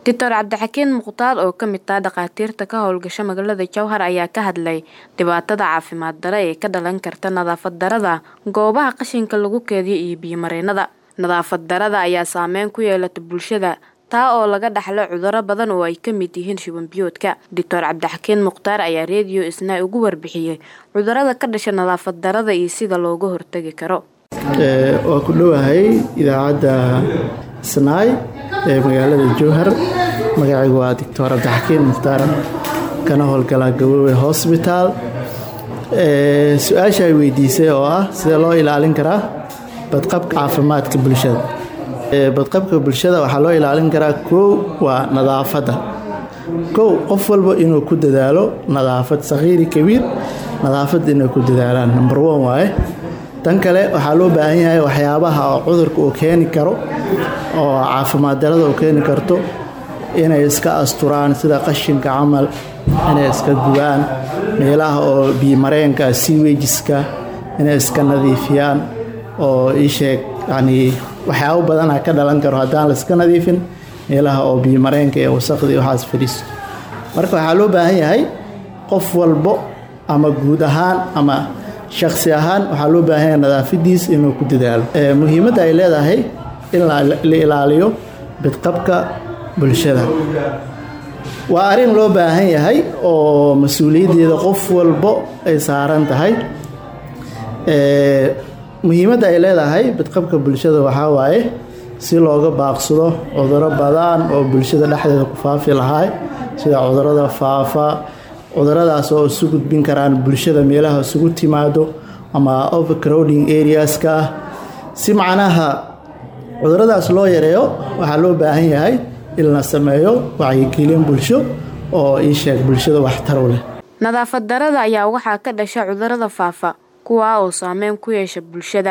Dr Cabdixakiin Mukhtaar oo ka mid ah dhakhaatiirta ka howlgasha magaalada Jowhar ayaa ka hadlay dhibaatada caafimaad darro ee ka dhalan karta nadaafad darrada goobaha qashinka lagu keydiyo iyo biyo mareennada. Nadaafad darrada ayaa saameyn ku yeelata bulshada taa oo laga dhaxlo cudurro badan oo ay ka mid yihiin shuban biyoodka. Dr Cabdixakiin Mukhtaar ayaa Radio Isnaa uga warbixiyay cudurrada ka dhasha nadaafad darrada iyo sida looga hortagi karo. waa ku dhowahay idaacadda Isnaay ee magaalada Jowhar magacaygu waa Dr Cabdixakiin Mukhtaar kana howlgala Gabowe Hospital su-aasha ay weydiisay oo ah sidee loo ilaalin karaa badqabka caafimaadka bulshada badqabka bulshada waxaa loo ilaalin karaa kow waa nadaafadda kow qof walba inuu ku dadaalo nadaafad sakhiiri kabiir nadaafad inay ku dadaalaan number one waaye tan kale waxaa loo baahan yahay waxyaabaha oo cudurka uu keeni karo oo caafimaad darada uu keeni karto inay iska asturaan sida qashinka camal inay iska gubaan meelaha oo biyomareenka siwejiska inay iska nadiifiyaan oo iisheeg yacnii waxyaabo badana ka dhalan karo haddaan la iska nadiifin meelaha oo biyomareenka ee wasaqdii waxaas fadhiisto marka waxaa loo baahan yahay qof walbo ama guud ahaan ama shakhsi ahaan waxaa loo baahan yahay nadaafadiis inuu ku dadaalo muhiimadda ay leedahay in la ilaaliyo bidqabka bulshada waa arrin loo baahan yahay oo mas-uuliyaddeeda qof walbo ay saaran tahay muhiimadda ay leedahay bidqabka bulshada waxaa waaye si looga baaqsado cuduro badan oo bulshada dhexdeeda ku faafi lahaa sida cudurada faafa cuduradaas oo isu gudbin karaan bulshada meelaha isugu timaado ama overcrowding areaska ah si macnaha cuduradaas loo yareeyo waxaa loo baahan yahay in la sameeyo wacyigelin bulsho oo ii sheeg bulshada waxtar u leh nadaafad darrada ayaa waxaa ka dhasha cudurrada faafa kuwaa oo saameyn ku yeesha bulshada